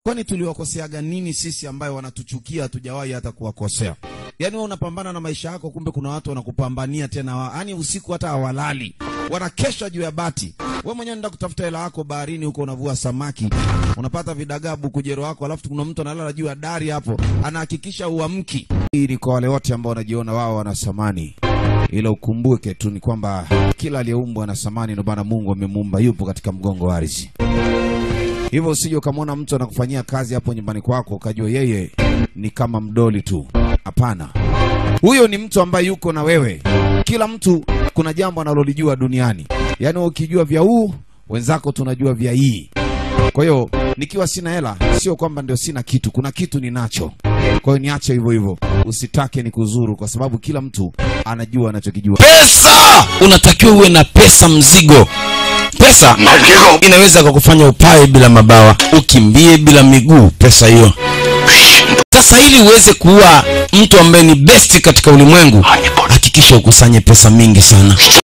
kwani tuliwakoseaga nini sisi ambayo wanatuchukia hatujawahi hata kuwakosea yaani wewe unapambana na maisha yako kumbe kuna watu wanakupambania tena wa- yaani usiku hata hawalali wanakesha juu ya bati we mwenyewe nenda kutafuta hela yako baharini huko unavua samaki unapata vidagabu kujero wako alafu kuna mtu analala juu ya dari hapo anahakikisha uamki hii ni kwa wale wote ambao wanajiona wao wana thamani ila ukumbuke tu ni kwamba kila aliyeumbwa ana thamani ndio maana mungu amemuumba yupo katika mgongo wa ardhi hivyo usije ukamwona mtu anakufanyia kazi hapo nyumbani kwako ukajua yeye ni kama mdoli tu hapana huyo ni mtu ambaye yuko na wewe kila mtu kuna jambo analolijua duniani yaani wewe ukijua vya huu wenzako tunajua vya hii kwa hiyo nikiwa sina hela sio kwamba ndio sina kitu kuna kitu ninacho kwa hiyo niache hivyo hivyo usitake ni kuzuru kwa sababu kila mtu anajua anachokijua pesa unatakiwa uwe na pesa mzigo pesa inaweza kukufanya upae bila mabawa ukimbie bila miguu pesa hiyo sasa ili uweze kuwa mtu ambaye ni besti katika ulimwengu hakikisha ukusanye pesa mingi sana